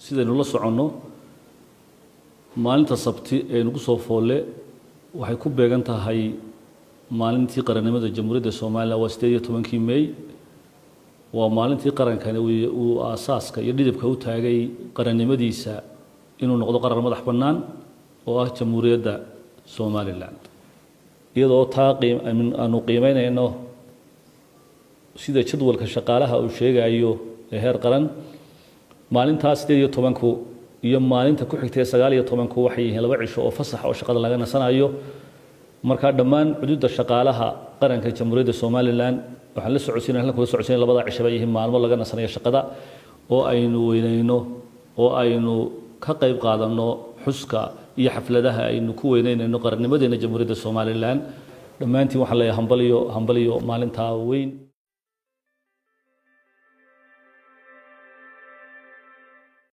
sidaynu la soconno maalinta sabti ee nagu soo foolle waxay ku beegan tahay maalintii qarannimada jamhuuriyadda somalilan waa sideed iyo tobankii mey waa maalintii qarankani uu aasaaska iyo dhidibka u taagay qarannimadiisa inuu noqdo qaran madax bannaan oo ah jamhuuriyadda somalilan iyadoo taa aanu qiimeynayno sida jadwalka shaqaalaha uu sheegayo ee heer qaran maalintaa sideed iyo tobanku iyo maalinta ku xigtay sagaal iyo tobanku waxay yihiin laba cisho oo fasaxa oo shaqada laga nasanayo markaa dhammaan xuduudda shaqaalaha qaranka jamhuuriyadda somalilan waxaan la socodsiina halkan kula socodsiina labada cisho bay yihiin maalmo laga nasanayo shaqada oo aynu weynayno oo aynu ka qayb qaadanno xuska iyo xafladaha aynu ku weyneynayno qarannimadeena jamhuuriyadda somalilan dhammaantiin waxaan leeyahay hambaliyo hambaliyo maalintaa weyn